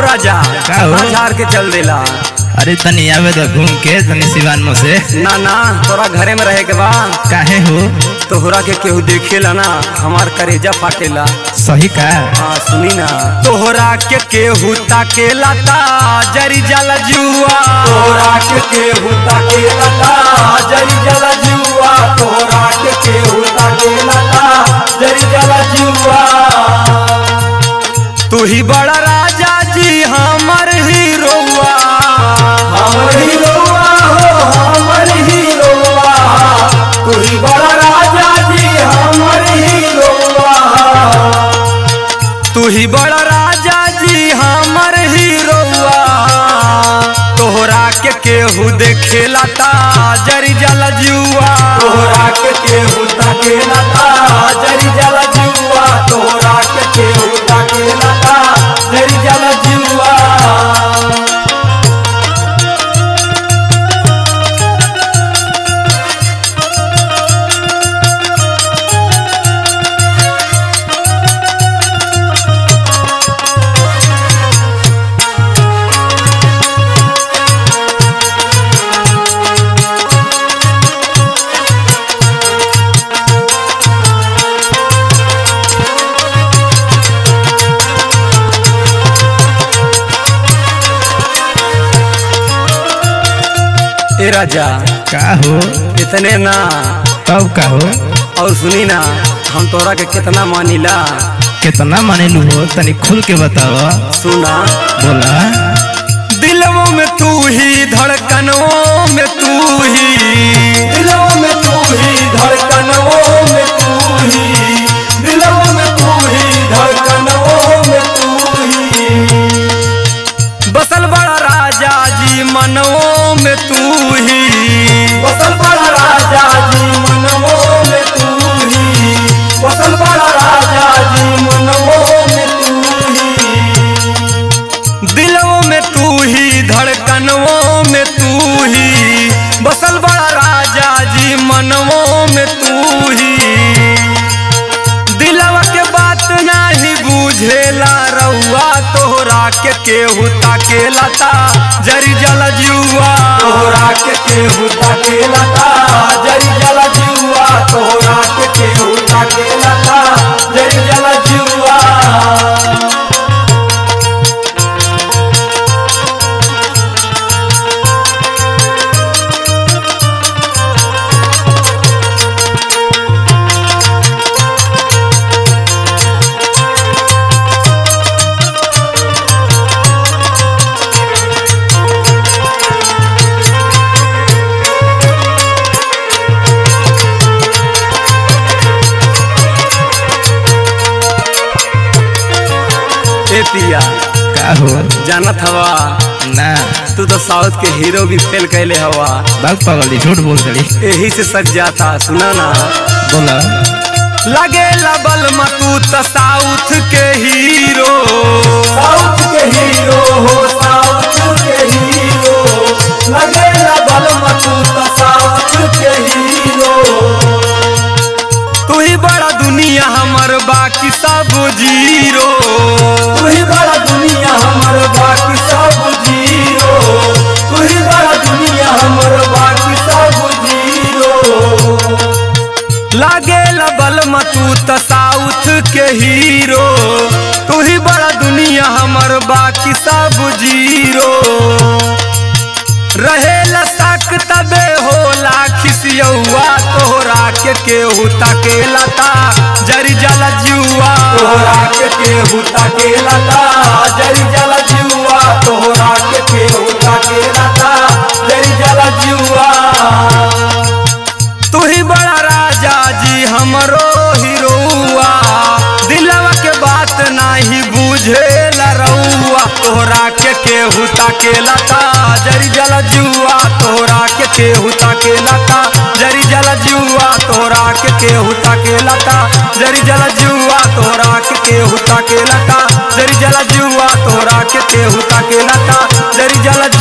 राजा का हो? झाड़ के चल देला अरे तनी आवे तो घूम के तनी सिवान में से ना ना तोरा घरे में रहे के बा काहे हो तोहरा के केहू देखेला ना हमार करेजा फाटेला सही का हाँ सुनी ना तोहरा के केहू ताकेला ता जरी जला जुआ तोहरा के केहू ताकेला ता जरी जला जुआ तोहरा के केहू ताकेला ता जरी जला जुआ तू ही बड़ा राजा जी हमर हीरोआ हमर हीरोआ हो हमर हीरोआ तू ही बड़ा राजा जी हमर हीरोआ तू ही बड़ा राजा जी हमर हीरोआ तोहरा के केहू देखेला ता जरी जला जुआ तोहरा के केहू ताकेला ता जरी जला जुआ तोहरा के केहू ताकेला ता जरी जला जुआ ए राजा का हो इतने ना तब का हो और सुनी ना हम तोरा के कितना मानिला कितना मानेलू हो तनी खुल के बताव सुना बोला दिलवों में तू ही धड़कनों में तू ही दिलों में तू ही धड़कनों में तू ही दिलों में तू ही धड़कनों में तू ही बसल बड़ा राजा जी मनवों में तू ही बसल बड़ा राजा जी मनवों में तू ही बसल बड़ा राजा जी मनवों में तू ही दिलों में तू ही धड़कनों में तू ही बसल बड़ा राजा जी मनवों में तू ही दिलवा के बात नाही बुझेला रउआ तोहरा के केहू ताकेला ता जरी जला जुआ तोहरा के केहू ताकेला ता जरी जला जुआ तोहरा के केहू ताकेला ता जरी जला जुआ ए पिया का हो जानत हवा ना तू तो साउथ के हीरो भी फेल कैले हवा बाग पागल झूठ बोल दड़ी यही से सज जाता सुना ना बोला लगे लबल तू तो साउथ के हीरो साउथ के हीरो हो साउथ के हीरो लगे लबल तू तो साउथ के हीरो तू ही बड़ा दुनिया हमर बाकी सब जीरो तू ही बड़ा दुनिया हमर बाकी सब जीरो तू ही बड़ा दुनिया हमर बाकी सब जीरो लागे लबल तू त साउथ के हीरो तू ही बड़ा दुनिया हमर बाकी सब जीरो रहेला साक तबे होला खिसियौआ तोहरा के केहू ताकेला ता जरी जला जुआ तोहरा के केहू ताकेला ता जरी जला जुआ तोहरा के केहू ताकेला ता जरी जला जुआ तू ही बड़ा राजा जी हमरो हीरोआ दिलवा के बात नाही बुझेला रउआ तोहरा के केहू ताकेला ता जरी जला जुआ तोहरा के केहू ताकेला ता जरी जला जुआ तोहरा के केहू ताकेला ता जरी जला जुआ तोहरा के केहू ताकेला ता जरी जला जुआ तोहरा के केहू ताकेला ता जरी जला